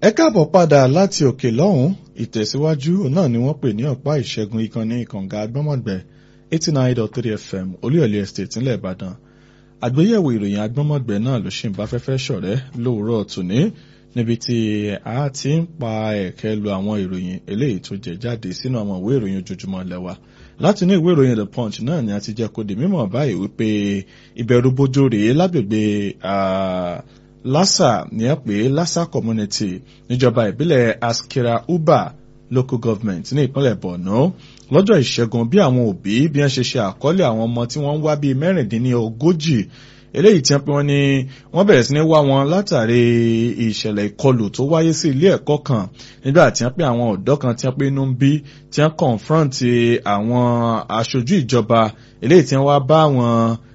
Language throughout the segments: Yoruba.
ẹ káàbọ̀ padà láti òkè lọ́hùn ìtẹ̀síwájú náà ni wọ́n pè ní ọ̀pá ìṣẹ́gun ìkànnì ìkànga agbọ́mọ̀gbẹ́ eighty nine dot three fm olúyọ̀lé estate ńlẹ̀ ìbàdàn àgbéyẹ̀wò ìròyìn agbọ́mọ̀gbẹ́ náà ló ṣì ń bá fẹ́fẹ́ ṣọ̀rẹ́ lówùúrọ̀ tòní níbi tí a ti ń pa ẹ̀kẹ́ lu àwọn ìròyìn eléyìí tó jẹ jáde sínú àwọn ìwé ìròyìn ojoojúmọ́ lẹ́wà láti ní ìwé ìròyìn the punch náà ni a ti jẹ́ kó di mímọ̀ báyìí wípé ìbẹ̀rù bojo rèé lágbègbè lassa ní ẹ pé lassa community níjọba ìbílẹ̀ askira uba local government ní ìpínlẹ̀ borno lọ́jọ́ ìṣẹ́gun bí àwọn òbí bí wọ́n ṣe ṣe àkọọ́lẹ̀ àwọn ọmọ tí wọ́n ń wá bíi mẹ́rìndínlógójì eléyìí tí wọ́n pé wọ́n ní wọ́n bẹ̀rẹ̀ sí ní wá wọn látàrí ìṣẹ̀lẹ̀ ìkọlù tó wáyé sí ilé ẹ̀kọ́ kan nígbà tí wọ́n pé àwọn ọ̀dọ́ kan tí wọ́n pé inú ń bí tí wọ́n confront àwọn aṣojú ìjọba eléyìí tí wọ́n wá bá àwọn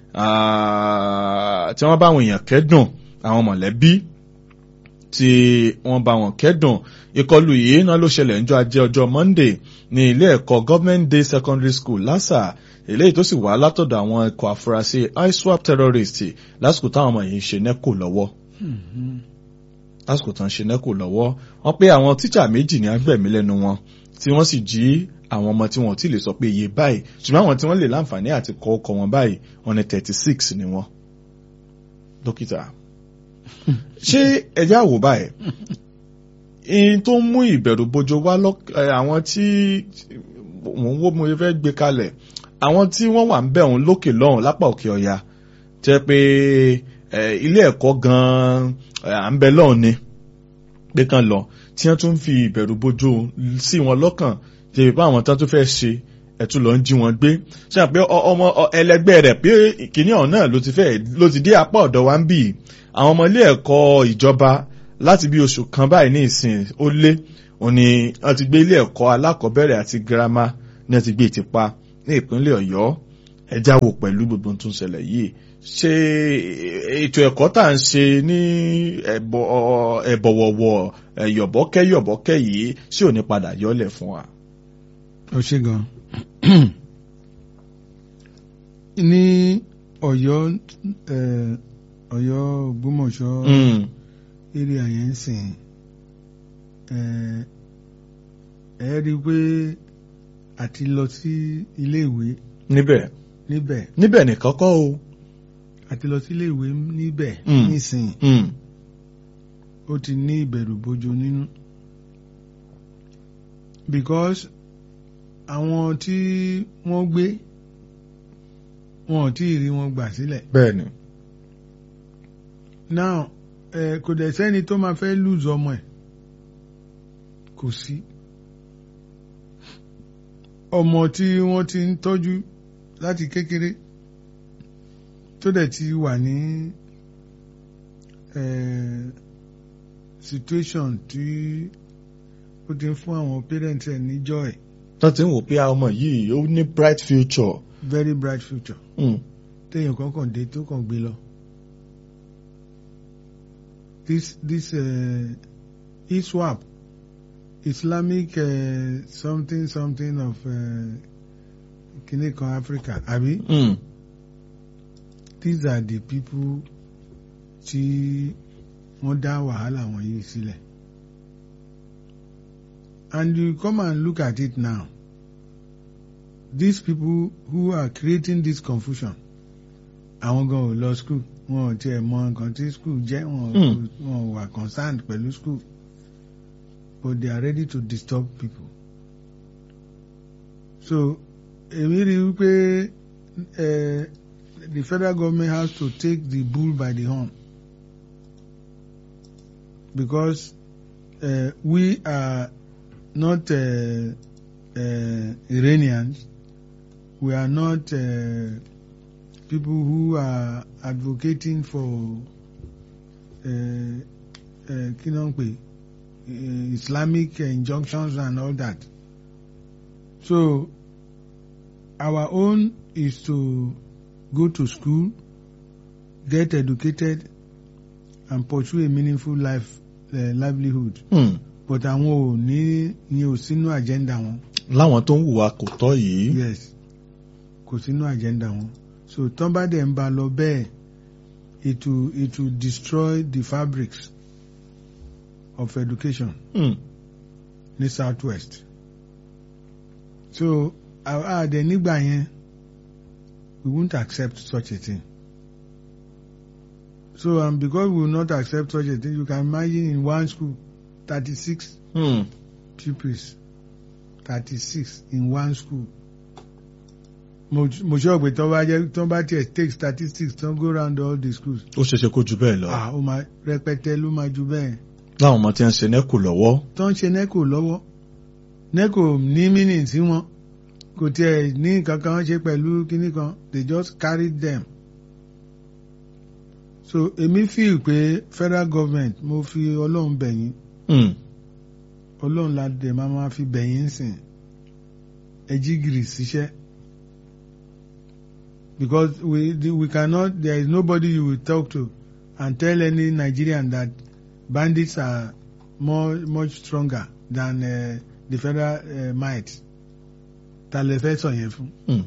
tí wọ́n bá àwọn èèyàn kẹ́dùn àwọn mọ̀lẹ́bí tí wọ́n bá wọn kẹ́dùn ìkọlù yìí náà ló ṣẹlẹ̀ níjọ́ ajé ọjọ́ monday ní ilé ẹ̀kọ́ government day secondary school lassa eléyìí tó sì wá látọ̀dọ̀ àwọn ikọ̀ àfúrásì iswap terrorist lásìkò táwọn ọmọ yìí ń ṣe nẹ́kò lọ́wọ́ lásìkò tán ń ṣe nẹ́kò lọ́wọ́ wọ́n pé àwọn tíṣà méjì ní agbẹ̀mí lẹ́nu wọn tí wọ́n sì jí àwọn ọmọ tí wọn ò tí lè sọ pé iye báyìí ṣùgbọ́n àwọn tí wọ́n lè láǹfààní àti kọ́ ọkọ̀ wọn báyìí wọn ní thirty six ni wọ́n dókítà ṣé ẹjẹ́ àwò báyìí in tó ń mú ìbẹ̀rù bojo wá àwọn tí wọ́n wó mo fẹ́ gbé kalẹ̀ àwọn tí wọ́n wà ń bẹ̀ òun lókè lọ́hùn lápá òkè ọ̀yà jẹ́ pé ilé ẹ̀kọ́ gan-an à ń bẹ lọ́hùn ni pé kan lọ tí wọ́n tún fi ìbẹ̀rù bojo sí wọn lọ́kàn jẹ́ pé àwọn tán tó fẹ́ ṣe ẹ̀tún lọ ń jí wọn gbé ṣe pé ọmọ ẹlẹgbẹ́ rẹ̀ pé kìíní ọ̀hún náà ló ti fẹ́ ló ti dé apá ọ̀dọ̀ wa ń bì àwọn ọmọ ilé ẹ̀kọ́ ìjọba láti bí oṣù kan báyìí ní ìsìn ó lé òun ni wọ́n ti gbé ilé ẹ̀kọ́ alákọ̀ọ́bẹ̀rẹ̀ àti girama ní wọ́n ti gbé ìtìpa ní ìpínlẹ̀ ọ̀yọ́ ẹja wò pẹ̀lú gbogbo tó ń ṣẹlẹ̀ yìí ṣe ètò ẹ̀kọ́ tá à ń ṣe ní ẹ̀bọ̀wọ̀wọ̀ ẹ̀yọ̀bọ̀kẹ́ yọ̀bọ̀kẹ́ yìí ṣé ò ní padà yọ́lẹ̀ fún wa. ó ṣe gan ní ọ̀yọ́ ọ̀yọ́ ògbómọ̀ṣọ́ eré àyẹ̀ ń sìn ẹ rí i pé àti lọ sí iléèwé níbẹ̀ níbẹ̀ níbẹ̀ nìkan kọ́ o. àti lọ sí iléèwé níbẹ̀ nísìn ó ti ní ìbẹ̀rù bojo nínú because àwọn tí wọ́n gbé wọn ò tí ì rí wọn gbà sílẹ̀. bẹ́ẹ̀ni. now ẹ kò dẹ̀ sẹ́ni tó máa fẹ́ lùzọ ọmọ ẹ̀ kò sí. ọmọ tí wọ́n ti ń tọ́jú láti kékeré tó dẹ̀ ti wà ní situation tí ó ti ń fún àwọn parents ẹ̀ ní joy tó ti ń wò pé ọmọ yìí ó ní bright future. very bright future. téèyàn kan kàn dé tó kàn gbé lọ. this this uh, iswap islamic uh, something something of uh, kìnìún kan africa àbí. Mm. these are the people tí wọ́n dá wàhálà wọ̀nyí sílẹ̀. and you come and look at it now these people who are creating this confusion àwọn gan ò lọ school wọn ò tiẹ̀ mọ nǹkan tí school jẹ́ wọn wọn wà concerned pẹ̀lú school but they are ready to disturb people so èmi rí i wípé the federal government has to take the bull by the horn because uh, we are not uh, uh, Iranians. We are not uh, people who are advocating for uh, Islamic injunctions and all that. So our own is to go to school, get educated, and pursue a meaningful life uh, livelihood. Hmm. but àwọn ò ní ní ò sínú agenda wọn. láwọn tó ń hùwà kò tọ́ yìí. yes kò sínú agenda wọn so tán bá dẹ̀ ń ba lọ bẹ́ẹ̀ it will it will destroy the fabrics of education Hmm. ní south west so àdẹ nígbà yẹn we won't accept such a thing so um, because we will not accept such a thing you can imagine in one school thirty-six Hmm. pupils thirty-six in one school mo mo sọ pé tó bá jẹ tó bá tiẹ̀ take statistics tó go round all the schools ó ṣeéṣe kó ju bẹ́ẹ̀ lọ ah ó máa rẹpẹtẹ ló máa ju bẹ́ẹ̀ láwọn ọmọ tí wọ́n ń ṣe nẹ́kù lọ́wọ́ tó ń ṣe neco lọ́wọ́ neco ní meaning sí wọn kò tiẹ̀ ní nǹkan kan ṣe pẹ̀lú kinní kan they just carried them so èmi feel pé federal government mo fi ọlọ́run bẹ̀yìn Hmm. ọlọ́run la dẹ̀ máa ma fi bẹ̀yìn sìn ẹjí gìrì síṣẹ́ because we we cannot there is nobody you will talk to and tell any Nigerian that bandits are more much stronger than uh, the federal uh, might ta lè fẹ́ sọ yẹn fún Hmm.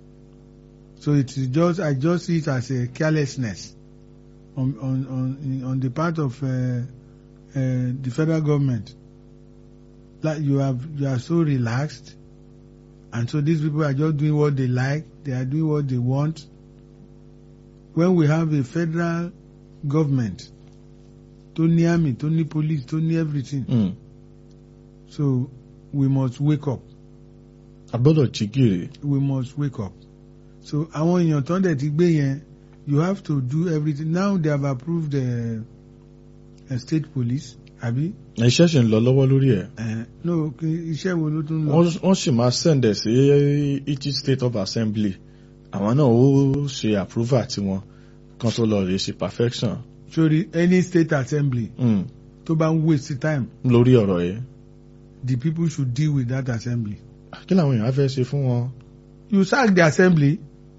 so it is just I just see it as a carelessness on on on on the part of uh, uh, the federal government like you have you are so relaxed and so these people are just doing what they like they are doing what they want when we have a federal government tó ní army tó ní police tó ní everything Hmm. so we must wake up a gbọ́dọ̀ jí gìrì we must wake up so àwọn èèyàn tó ń dẹ̀ ti gbé yẹn you have to do everything now they have approved the uh, state police àbí iṣẹ́ ṣì ń lọ lọ́wọ́ lórí ẹ̀ uh, no kí iṣẹ́ wo ló tún lọ wọ́n wọ́n sì máa sẹ̀ǹdẹ̀ sí each state of assembly àwọn náà ó ṣe approval tiwọn kan tó lọ rèé ṣe perfection sórí any state assembly Hmm. tó bá ń waste time lórí ọ̀rọ̀ yẹn the people should deal with that assembly kí làwọn èèyàn á fẹ́ ṣe fún wọn you sack the assembly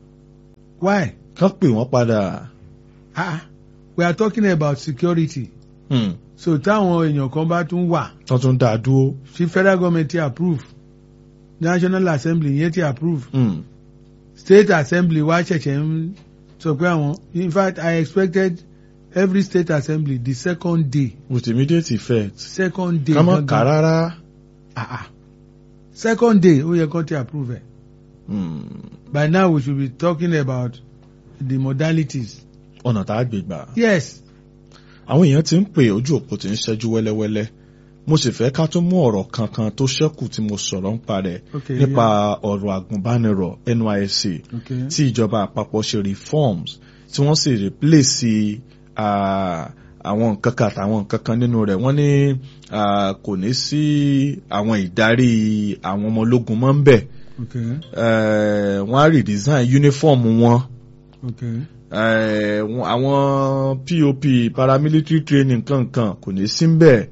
why kán pè wọ́n padà ah we are talking about security Hmm. so táwọn èèyàn kan bá tún wà tán tún dá a dúró tí federal government ti approve national assembly yẹn ti approve Hmm. state assembly wá ṣẹ̀ṣẹ̀ ń sọ pé àwọn in fact I expected every state assembly the second day with immediate effect second day ká má kà á rárá ah ah second day ó yẹ kó ti approve ẹ̀ Hmm. by now we should be talking about the modalities ọ̀nà tá a gbé gbà yes àwọn èèyàn ti ń pè ojú òpó tí ń ṣẹ́jú wẹ́lẹ́wẹ́lẹ́ mo sì fẹ́ ká tún mú ọ̀rọ̀ kankan tó ṣẹ́kù tí mo sọ̀rọ̀ ń parẹ́ okay nípa ọ̀rọ̀ àgùnbánirọ̀ NYSC yeah. okay tí ìjọba àpapọ̀ ṣe reforms tí wọ́n sì replace ah, àwọn nǹkan kan àtàwọn nǹkan kan nínú rẹ̀ wọ́n ní ah, kò ní sí àwọn ìdarí àwọn ọmọ ológun mọ́ ń bẹ̀ okay Eh, wọ́n á redesign uniform wọn okay eh, wọn- àwọn POP paramilitary training kankan kò ní sí bẹ́ẹ̀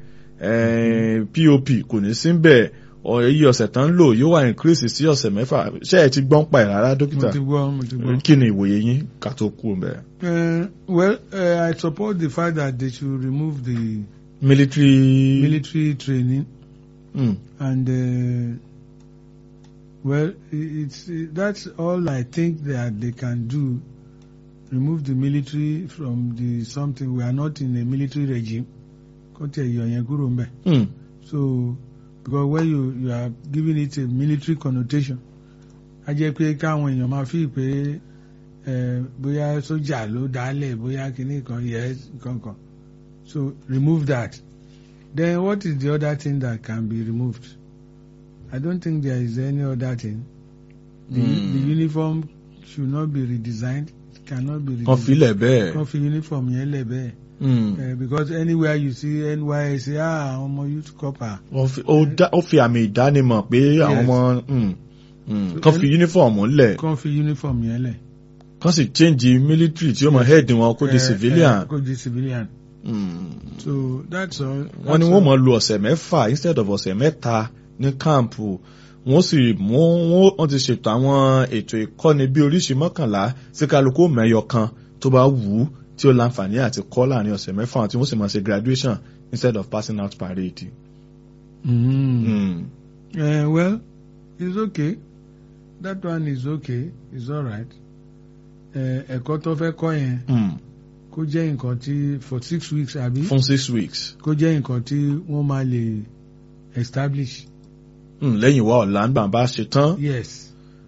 eh, POP kò ní sí bẹ́ẹ̀ ọ- iye ọ̀sẹ̀ tán ń lò yóò wá increase sí ọ̀sẹ̀ mẹ́fà ṣé ẹ ti gbọ́n pa ẹ̀ rárá mo dókítà ti gbọ́ mo ti gbọ́. kí ni ìwòye yín ká tó kú bẹ́ẹ̀. Uh, well, uh, I support the fact that they should remove the military military training Mm, and uh, well, i- it's that's all I think that they can do. Remove the military from the something. We are not in a military regime. Kó tẹ̀ yọ yẹn kúrò ńbẹ̀. mm, So because when you you are giving it a military connotation, a jẹ́ pé káwọn èèyàn máa fi pé eh, bóyá sójà ló dálẹ̀ bóyá kinní kan yẹ kankan. So remove that. Then what is the other thing that can be removed? I don't think there is any other thing. The, Hmm. the uniform should not be redesigned. It cannot be kan redesigned. filẹ̀ bẹ́ẹ̀. Kan fi uniform yẹn lẹ̀ bẹ́ẹ̀. Mm, Uh, because anywhere you see NYSC, ah, ọmọ youth corps. wọ́n fi- ó dá- ó fi àmì ìdánimọ̀ pé àwọn Yes. ọmọ mm, mm, So kan any- fi uniform lẹ̀ Kan fi uniform yẹn lẹ̀. kan sì change military tí ó mọ head wọn kó di Eh, civilian. eh, Kó di civilian. Mm. So that's all. wọ́n ní that's wọ́n all. mọ̀ lu ọ̀sẹ̀ mẹ́fà instead of ọ̀sẹ̀ mẹ́ta ní káàmpù wọ́n sì mú wọ́n wọ́n ti ṣètò àwọn ètò ìkọ́ni bí oríṣi mọ́kànlá sí kálukú mẹ́yọ kan tó bá wù ú tí ó láǹfààní àti kọ́ láàrin ọ̀sẹ̀ mẹ́fà tí wọ́n sì máa ṣe graduation instead of passing out parade. Mm. Mm. Uh, well, it's okay. That one is okay. It's all right. Eh, Ẹ̀kọ́ tó fẹ́ kọ́ yẹn Mm. kó jẹ́ nǹkan tí for six weeks àbí fún six weeks kó jẹ́ nǹkan tí wọ́n máa lè establish. Hmm, lẹ́yìn wa ọ̀la nígbà bá ṣe tán yes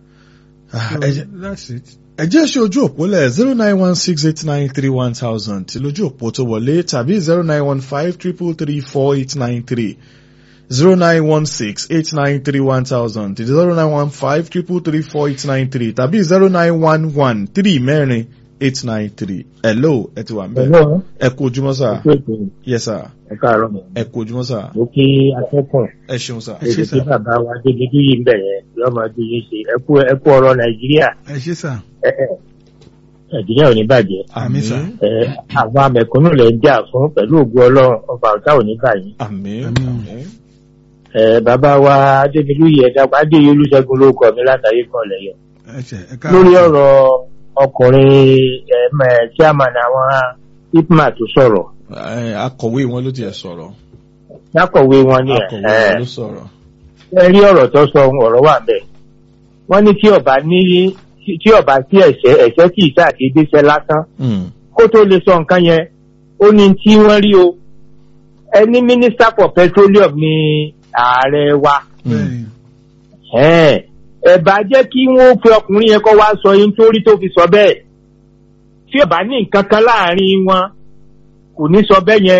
Ah, so ẹ jẹ́- that's it. ẹ jẹ́ ṣe ojú òpó lẹ̀ zero nine one six eight nine three one thousand tí lójú òpó tó wọlé tàbí zero nine one five triple three four eight nine three zero nine one six eight nine three one thousand zero nine one five triple three four eight nine three tàbí zero nine one one three mẹ́rin eight nine three hello ẹ ti wà ń bẹ̀ Hello, ẹ kú ojúmọ́ sà ẹkú ètò yes sir ẹ káàárọ̀ mọ̀. ẹ kú ojúmọ́ sà Mo kí akẹ́kọ̀ọ́ ẹ ṣeun sà Ẹ ṣé èdè sà. tí bàbá wa Adébídí yìí ń bẹ̀ yẹn yóò máa di yín ṣe ẹkú ẹkú ọ̀rọ̀ Nàìjíríà ẹ ṣé sà ẹ ẹ Nàìjíríà ò ní bàjẹ́. Àmín, sà. Ẹ àwọn amẹ̀kúnnù lè ń jà fún pẹ̀lú ògùn Ọlọ́run ọba ọ̀tá ò ní bàyín. àmín Àmín. àmín Ẹ bàbá wa Adébídí yìí ẹ̀dá Adéyẹ Olúṣẹ́gun ló kọ mi látàrí kan lẹ́yìn. ẹ ṣé ẹ Lórí káàárọ̀ ọ̀rọ̀ ọkùnrin ẹ̀mẹ̀ chairman àwọn IPMA tó sọ̀rọ̀. Ẹ, akọ̀wé wọn ló tiẹ̀ sọ̀rọ̀ Lákọ̀wé wọn ni ẹ̀ akọ̀wé ẹ̀ wọn ló sọ̀rọ̀ ẹ rí ọ̀rọ̀ tó sọ ohun ọ̀rọ̀ wà bẹ́ẹ̀. wọ́n ní tí ọba ní tí ọba sí ẹ̀ṣẹ̀ ẹ̀ṣẹ̀ kì í ṣàdédé ṣẹ lásán Hmm, kó tó lè sọ nǹkan yẹn ó ní tí wọ́n rí o ẹni minister for petroleum ni ààrẹ wa hmm. bẹ́ẹ̀ni ẹ̀ẹ́n, ẹ bá jẹ́ kí wọ́n fi ọkùnrin yẹn kọ́ wá sọ yín torí tó fi sọ bẹ́ẹ̀ tí ọba ní nǹkan kan láàrin wọn kò ní sọ bẹ́ẹ̀ yẹn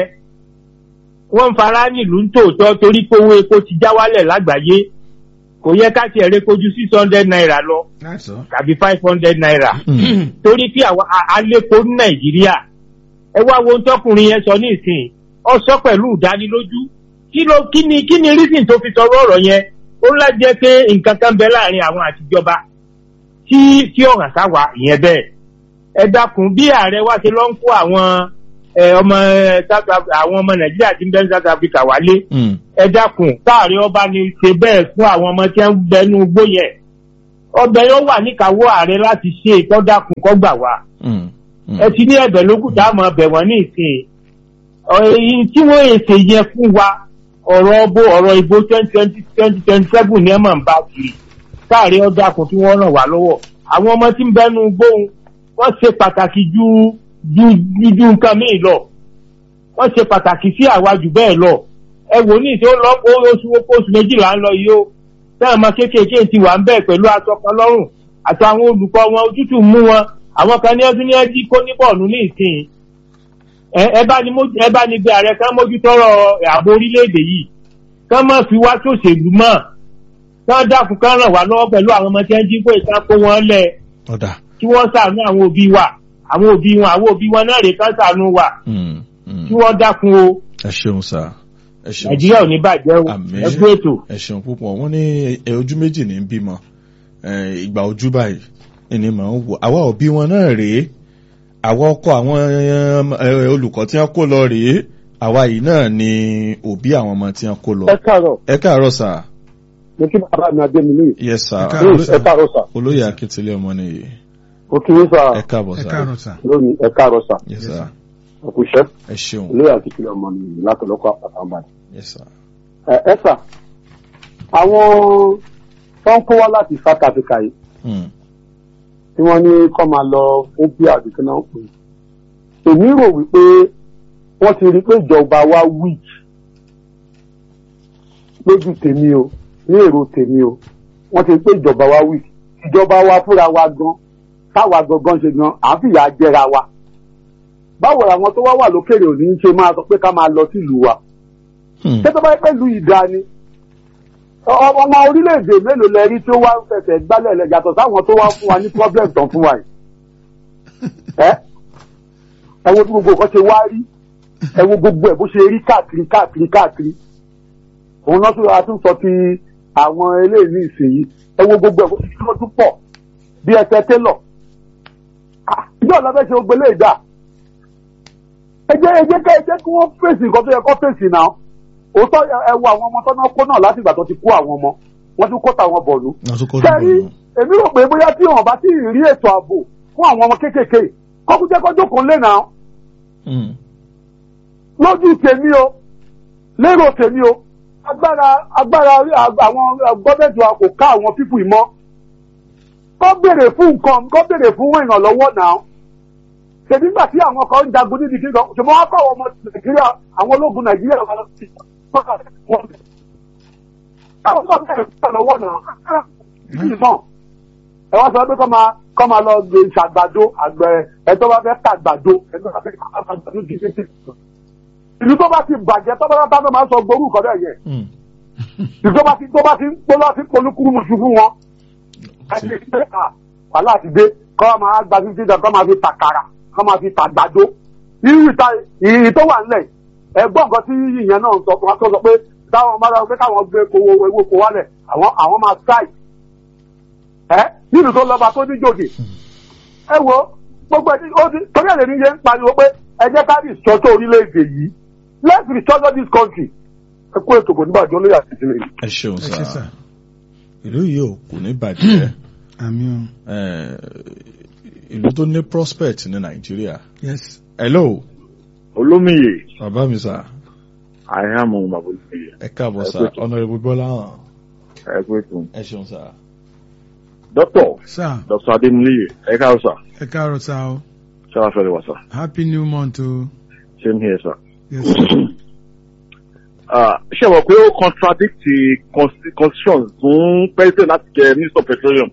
wọ́n ń fara nílùú ń tòótọ́ torí pé owó epo ti já wálẹ̀ lágbàáyé kò yẹ ká tiẹ̀ ré kojú six hundred naira lọ that's all. tàbí five hundred naira Hmm. torí pé àwọn a- alépo ní nàìjíríà ẹ wá wo ohun tọkùnrin yẹn sọ ní ìsìn ọ sọ pẹ̀lú ìdánilójú kí ló kí ni kí ni reason tó fi sọ̀rọ̀ ọ̀rọ̀ yẹn ó ńlá jẹ́ pé nǹkan kan bẹ láàrin àwọn àtijọba tí tí ọ̀hàn sáwà ìyẹn bẹ́ẹ̀ ẹ dákun bí ààrẹ wa ṣe lọ ń kó àwọn ẹ, ọmọ ẹ, South Af- àwọn ọmọ nàìjíríà tí ń bẹ ní South Africa wálé Hmm. ẹ dákun káàrí ọba ni ṣe bẹ́ẹ̀ fún àwọn ọmọ tí wọ́n ń bẹnu igbó yẹn ọbẹ̀ yóò wà níkàáwọ́ ààrẹ láti ṣe ìtọ́dàkùn kọ́ gbà wá Hmm. Hmm. ẹ ti ní ẹ̀bẹ̀ lókùn tá a mọ̀ ọbẹ̀ wọ́n ní ìsìn èyí tí wọ́n èsè yẹ fún wa ọ̀rọ̀ ọbọ ọ̀rọ̀ ìbò twenty twenty twenty twenty seven ní ẹ̀ máa ń bá kiri káàrí ọ̀dàkùn tí wọ́n ràn wá lọ́wọ́ àwọn ọmọ tí ń bẹnu gbóhùn wọ́n ṣe pàtàkì ju ju ju ju nǹkan míì lọ wọ́n ṣe pàtàkì sí àwa jù bẹ́ẹ̀ lọ ẹ wò ní ìṣó lọ ó oṣù oṣù méjìlá ń lọ yìí ó táwọn ọmọ kéékèèké ti wà ń bẹ̀ pẹ̀lú aṣọ kan lọ́rùn àti àwọn olùkọ́ wọn òtútù mú wọn àwọn kan ní ọdún ní ẹjí kó ní bọ́ọ̀lù ní ìsìn ẹ ẹ bá ní mójú- ẹ bá ní bí ààrẹ kan mójútọ́rọ̀ ààbò orílẹ̀-èdè yìí kán má fi wá sòṣèlú mọ́ kán dákun kán ràn wá lọ́wọ́ pẹ̀lú àwọn ọmọ tí wọ́n jí kó ìtàn kó wọn lẹ̀ ọ̀dà kí wọ́n ṣàánú àwọn òbí wa àwọn òbí wọn àwọn òbí wọn náà rè kán ṣàánú wa Hmm. Hmm. kí wọ́n dákun o ẹ ṣeun sà ẹ ṣeun nàìjíríà ò ní bàjẹ́ o Àmín. ẹ kú ètò. ẹ ṣeun púpọ̀ wọ́n ní ẹ ojú méjì ní ń bímọ ẹ, ìgbà ojú báyìí ẹni mọ̀ ń wò àwa òbí wọn náà rèé àwa ọkọ àwọn ẹ, olùkọ́ tí wọ́n kó lọ rèé àwa yìí náà ni òbí àwọn ọmọ tí wọ́n kó lọ. ẹ káàárọ̀ ẹ káàárọ̀ sà mo kí bàbá mi adé mi ní yes sà Ẹ káàárọ̀ sà. ẹ káàárọ̀ sà olóyè akíntúlẹ̀ ọmọ nìyí mo kí yín sà ẹ káàbọ̀ ẹ sà káàárọ̀ sà. lónìí ẹ káàárọ̀ sà yes Yes, sà sir. òkúṣẹ́ ẹ ṣeun olóyè àti ìpínlẹ̀ ọmọ mi látọ̀lọ́kọ̀ àpàtàǹbà. yes sà ẹ ẹ sà àwọn tó ń kó wá láti South Africa yìí Hmm. tí wọ́n ní kọ́ máa lọ fún bí àdúgbò náà pè é èmi rò wípé wọ́n ti rí pé ìjọba wa weak lójú tèmi o ní èrò tèmi o wọ́n ti rí pé ìjọba wa weak ìjọba wa fúnra wa gan táwa gangan ṣe gan à ń fìyà jẹra wa báwo làwọn tó wá wà lókèrè òní ṣe máa sọ pé ká máa lọ sílùú wa Hmm. ṣé tó bá yẹ pẹ̀lú ìdá ni ọ- ọmọ orílẹ̀-èdè mélòó lẹ rí tí ó wá ń fẹsẹ̀ gbálẹ̀ lẹ̀ yàtọ̀ sáwọn tó wá fún wa ní problem tán fún wa yìí ẹ ẹ wo bí gbogbo nǹkan ṣe wá rí ẹ wo gbogbo ẹ bó ṣe rí káàkiri káàkiri káàkiri òun náà tún a tún sọ ti àwọn eléyìí ní ìsinyìí ẹ wo gbogbo ẹ bó ṣe tún pọ̀ bí ẹsẹ̀ télọ̀ Ah, ìjọ ọ̀la fẹ́ ṣe gbogbo eléyìí dà ẹ jẹ́ ẹ jẹ́ ká ẹ jẹ́ kí wọ́n fèsì nǹkan tó yẹ kó fèsì náà òótọ́ ẹ wo àwọn ọmọ tó náà kó náà láti ìgbà tó ti kó àwọn ọmọ wọ́n tún kó tàwọn bọ̀ọ̀lù. wọ́n tún kọ́ sẹ́rí dùn èmi rò pé bóyá tí wọn bá ti rí ètò ààbò fún àwọn ọmọ kéékèèké kọ́kú jẹ́ kọ́jọ́ kan lé náà Hmm. lójú tèmi o lérò tèmi o agbára agbára àwọn gọ́ọ̀mẹ̀ntì wa kò ká àwọn pípù ìmọ̀ kọ́ béèrè fún nǹkan kọ́ béèrè fún ìrànlọ́wọ́ náà ṣèbí nígbà tí àwọn kan ń jagun níbi kí ṣùgbọ́n wọ́n kọ́ ọmọ nàìjíríà àwọn ológun nàìjíríà wọn sí wọn. àwọn tó ń bẹ̀rẹ̀ lọ́wọ́ náà ẹ wá sọ pé kọ́ máa kọ́ máa lọ gbé ṣàgbàdo àgbẹ̀ ẹ̀tọ́ bá fẹ́ kàgbàdo ẹ̀tọ́ bá fẹ́ kàgbàdo kì í ṣe ìlú tó bá ti bàjẹ́ tó bá bá máa sọ gbórú nǹkan bẹ́ẹ̀ yẹn ìlú tó bá ti tó bá ti tó bá ti polúkúrú musu fún wọn ẹni pé à wàhálà ti dé kọ́ máa gba fífi dàn kọ́ máa fi tàkàrà kọ́ máa fi tàgbàdo irú ìta ìyìn tó wà nílẹ̀ ẹgbọ́n nǹkan tí ìyẹn náà sọ fún wa tó sọ pé táwọn bá dáwọn pé káwọn gbé kowó ewé kó wálẹ̀ àwọn àwọn máa strike ẹ nínú tó lọ́ba tó ní jòjì ẹ wo gbogbo ẹni ó ti torí ẹ̀rẹ̀ níye ń pariwo pé ẹ jẹ́ ká rìsọ́tò orílẹ̀-èdè yìí let's restore this country ẹ kó ètò kò ní bàjẹ́ olóyè àti ìsinmi. ẹ ṣeun ẹ ṣe sá sà ìlú yìí ò kò ní bàjẹ́ àmì o Eh, ìlú tó ní prospect ní nàìjíríà yes hello olómìye bàbá mi sá àyàmù màbòlùmíye ẹ káàbọ̀ Ẹ sá kú ètò. honourable bọ́lá hàn ẹ pé fún ẹ ṣeun sá dókítà sà dr adémúlẹyẹ ẹ káàrọ̀ sà ẹ káàárọ̀ sá o ṣáà fẹrẹ wà sà happy new month o same here sà. yes sir. Ah, ṣé wọ́n pé ó contradict the consti- constitution fún president láti jẹ minister of petroleum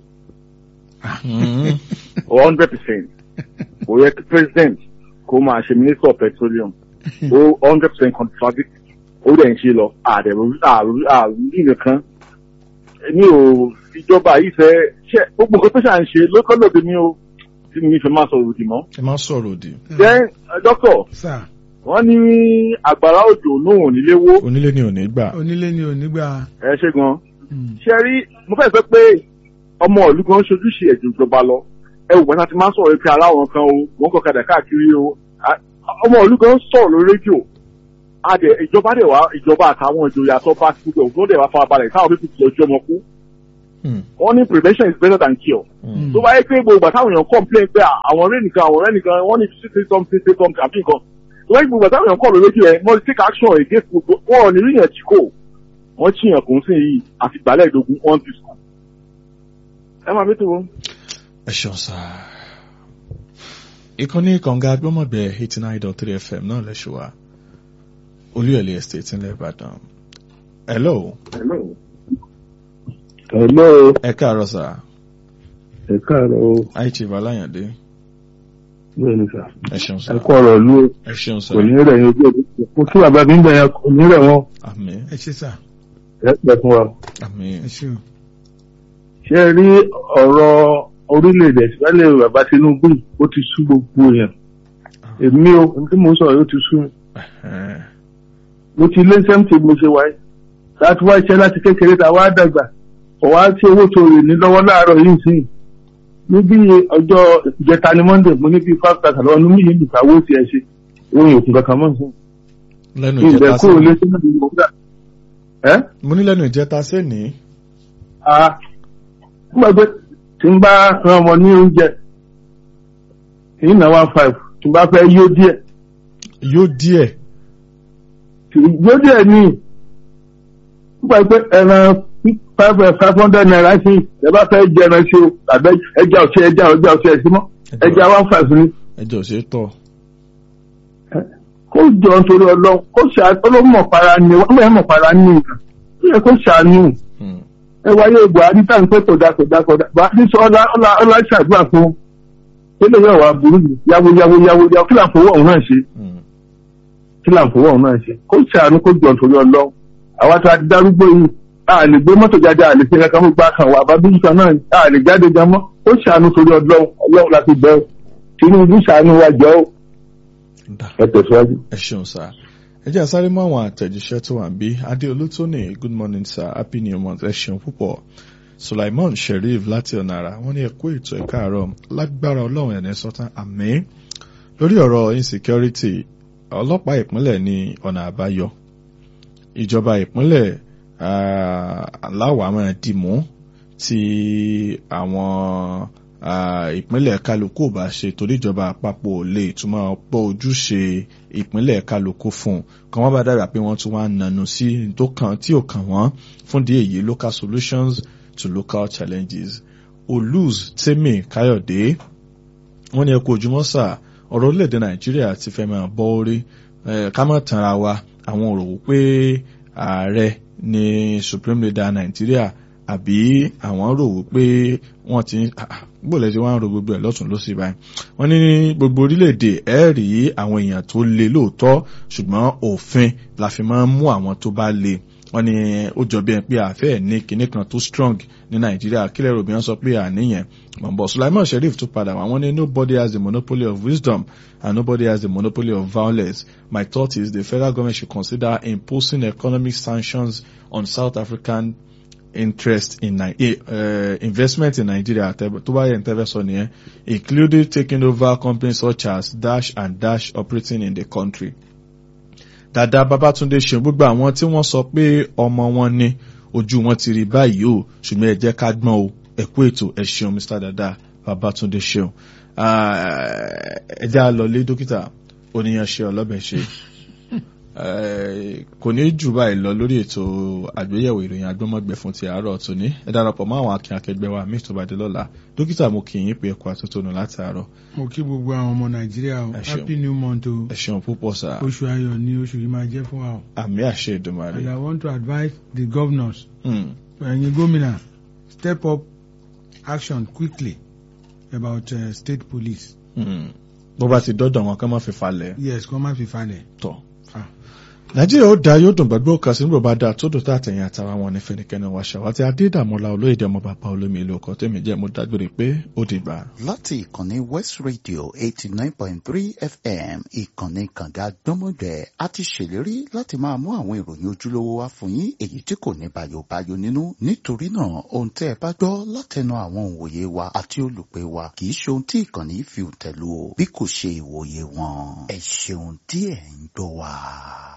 Mm. hundred percent kò yẹ kí president kó máa ṣe minister of petroleum ó hundred percent contradict ó dẹ̀ ń ṣe lọ àdẹ̀rù àrùn nìkan ní o ìjọba yìí fẹ́ ṣe gbogbo nǹkan tó ṣà ń ṣe lókọ́lọ́dẹ ní o tí mi fi máa sọ̀rọ̀ òdì mọ́. ẹ má sọ̀rọ̀ òdì then uh, doctor sà wọ́n ní àgbàrá òjò náà ò nílé wó onílé ni ò ní gbà onílé ni ò ní gbà ẹ ṣe gan Mm. ṣe rí mo fẹ́ sọ pé ọmọ ìlú kan ṣojúṣe ẹ̀jẹ̀ ìjọba lọ ẹ wò bàtà ti máa ń sọ̀rọ̀ pé ara wọn kan o wọ́n kọ́ kadà káàkiri o A- ọmọ ìlú kan sọ̀rọ̀ lórí rédíò adẹ ìjọba dẹ̀ wá ìjọba àtàwọn ìjòyè àtọ́ba ti gbogbo òfin dẹ̀ wá farabalẹ̀ káwọn pípọ̀ ti lọ́jọ́ ọmọ kú Mm. wọ́n ní prevention is better than cure Mm. tó bá yẹ pé gbogbo àtàwọn èèyàn complain pé à, àwọn ọ̀rẹ́ nìkan àwọn ọ̀rẹ́ nìkan wọ́n ní say something say something àbí nǹkan tó bá yẹ gbogbo àtàwọn èèyàn kọ̀ lórí rédíò ẹ̀ wọ́n ti take action against gbogbo wọn ò ní rí yẹn tí kò wọ́n chíyàn kò ń sìn yìí àti gbàlẹ́ ìdógún one two school. ẹ máa bí tó wọn. ẹ ṣeun sá ìkànnì kànga agbọ́mọ̀bẹ eighty nine dot three fm náà lẹ́ṣọ̀ wa olúyọ̀lé estate ńlẹ̀ ìbàdàn hello Hello, ẹ káàárọ̀ sá ẹ káàárọ̀ o, àìchí balayande bẹ́ẹ̀ ni sà. ẹ ṣeun sá Ẹ kọ́ ọ̀rọ̀ ìlú o, ẹ ṣeun sá kò ní rẹ̀ yín ojú ọdún. Mo kí bàbá mi ń bẹ̀ yẹn kò ní rẹ̀ wọ́n. àmín ẹ ṣe sà Ẹ pẹ́ fún wa. àmín ẹ ṣe o Ṣé ẹ rí ọ̀rọ̀ orílẹ̀-èdè ìsìlẹ̀ bàbá Tinubu yìí? ó ti sú gbogbo yẹn. Èmi o, ohun tí mo ń sọ̀rọ̀ yóò ti sú mi. Eh, Mo ti lé sẹ́mtì mo ṣe wáyé. Láti wá iṣẹ́ láti kékeré ta wá dàgbà. Ọ̀wá tí owó tó rè ní lọ́wọ́ láàárọ̀ yìí sí. Níbi ọjọ́ ìjẹta ni Monday, mo ní bíi five thousand lọ́wọ́ ní mí yìí nìkan owó ti ẹ̀ ṣe. Owó yòókù kankan mọ́ sí. lẹ́nu Ìbẹ̀ ìjẹta kúrò lé sẹ́ni sínú ìwọ̀n gbà. Ẹ́ mo ní lẹ́nu ìjẹta sẹ́ni a nígbà pé tí n bá ran ọmọ ní oúnjẹ èyí náà one five tí n bá fẹ́ yó díẹ̀ yóò díẹ̀ tí- yó díẹ̀ ní nígbà pé ẹran five five hundred naira sí ẹ bá fẹ́ jẹ ẹran sí o tàbí ẹja ọ̀sẹ̀ ẹja ọjà ọ̀sẹ̀ ẹ̀ sí mọ́ ẹja one five ní ẹjọ́ ṣe tọ̀ kó jọ nítorí ọlọ́run kó ṣàánú ọlọ́mọ̀ para ní wọ́n mọ̀ mọ̀ para ní nǹkan ó yẹ kó ṣàánú Mm. ẹ wáyé buhari tá n pẹ́ kódà kódà kódà buhari sọ ọlá ọlá ọlá ṣàdúrà fún un ó lè yẹ wà burú jù yáwó yáwó yáwó yáwó kí là ń fowó ọ̀hún náà ṣe Mm. kí là ń fowó ọ̀hún náà ṣe kó ṣàánú kó jọ nítorí ọlọ́run àwa tá a ti darúgbó yìí a lè gbé mọ́tò jáde a lè ṣe kankan fún gbà kan wà bá bíjú kan náà a lè jáde gan mọ́ ó ṣàánú torí ọlọ́run ọlọ́run la fi bẹ́ẹ̀ tinubu ṣàánú wa jọ ó Dà. ẹ tẹ̀síwájú. ẹ ṣeun sá ẹ jẹ́ àsáré mọ́ àwọn àtẹ̀jíṣẹ́ tó wà ń bí adéolú tóní good morning sir happy new month ẹ ṣeun púpọ̀ sulaiman sheriff láti ọ̀nàrà wọ́n ní ẹ kú ètò ẹ̀ka àárọ̀ lágbára ọlọ́run ẹ̀ní sọ́tàn àmín lórí ọ̀rọ̀ insecurity ọlọ́pàá ìpínlẹ̀ ní ọ̀nà àbáyọ ìjọba ìpínlẹ̀ ah, aláwọ̀ máa dìmú tí àwọn ah, ìpínlẹ̀ kálukú ò bá ṣe torí ìjọba àpapọ̀ ò lè túmọ̀ pọ̀ ojúṣe ìpínlẹ̀ kálukú fún un kan wọ́n bá dára pé wọ́n tún wá nànú sí tó kàn tí ò kàn wọ́n fún di èyí local solutions to local challenges olùz tèmi káyọ̀dé wọ́n ní ẹ kú ojúmọ́ sà ọ̀rọ̀ orílẹ̀-èdè nàìjíríà ti fẹ́ máa bọ́ orí ká má tanra wa àwọn ò rò wípé ààrẹ ni supreme leader nàìjíríà àbí àwọn rò wípé wọ́n ti gbọ́dọ̀ tí wọ́n ń ro gbogbo ẹ̀ lọ́tún lọ́sì báyìí wọ́n ní gbogbo orílẹ̀-èdè ẹ̀ rí àwọn èèyàn tó le lóòótọ́ ṣùgbọ́n òfin la fi máa ń mú àwọn tó bá le wọ́n ní ó jọ bí ẹni pé àfẹ́ ní kinní kan tó strong ní nàìjíríà kílẹ̀ rògbìn sọ pé àníyàn mọ̀nbọ̀ sulaiman sheriff tó padà wá wọ́n ní nobody has the monopoly of wisdom and nobody has the monopoly of violence my thought is the federal government should consider imposing economic sanctions on south african interest in uh, investment in Nigeria tó bá yẹ ntẹ́fẹ́ sọ nìyẹn including taking over companies such as Dash and Dash operating in the country. Dàdá Babátúndé ṣeun gbogbo àwọn tí wọ́n sọ pé ọmọ wọn ní ojú wọn ti rí báyìí o ṣùgbọ́n ẹ jẹ́ ká gbọ́n o ẹ kú ètò ẹ ṣeun Mr. Dàdá Babátúndé ṣeun. Ẹ jẹ́ àlọ́lé dókítà oníyan ṣe ọlọ́bẹ̀ ṣe kò ní jù báyìí lọ lórí ètò àgbéyẹ̀wò ìròyìn agbọ́mọ̀gbẹ̀ fún ti àárọ̀ tòní ẹ darapọ̀ mọ́ àwọn akin akẹgbẹ́ wa mí tó bá dé lọ́la dókítà mo kì í pé ẹ̀kọ́ àtúntònù láti àárọ̀. mo kí gbogbo àwọn ọmọ nàìjíríà o happy new month o ẹ ṣeun púpọ̀ sá. oṣù ayọ̀ ni oṣù yìí máa jẹ́ fún wa o. àmì àṣẹ ìdùnmọ̀rẹ́. and i want to advise the governors. ẹ̀yin gómìnà step up action quickly about uh, state police. bó bá ti dọ́dọ̀ wọn kán má fi falẹ̀. yes kán má fi falẹ̀. tọ́ nàìjíríà ó da yóò dùn gbàgbọ́ kan sí nígbà bá da tó dòtà àtẹ̀yìn àtàrà wọn ní fẹnikẹ́ni wa ṣàwátì adédàmọ́lá olóyèdè ọmọ bàbá olómi ìlú ọkọ̀ tẹ̀mí jẹ́ mo dágbére pé ó dìgbà. láti ìkànnì west radio eighty nine point three fm ìkànnì kànga gbọ́mọgbẹ́ a ti ṣèlérí láti máa mú àwọn ìròyìn ojúlówó wá fún yín èyí tí kò ní bayobayo nínú nítorí náà ohun tẹ́ ẹ bá gbọ́ látẹnu àwọn òǹwòye wa àti olùpẹ̀ wa kì í ṣe ohun tí ìkànnì fi tẹ̀lú o bí kò ṣe ìwòye wọn ẹ ṣeun tí ẹ̀ ń gbọ́ wa.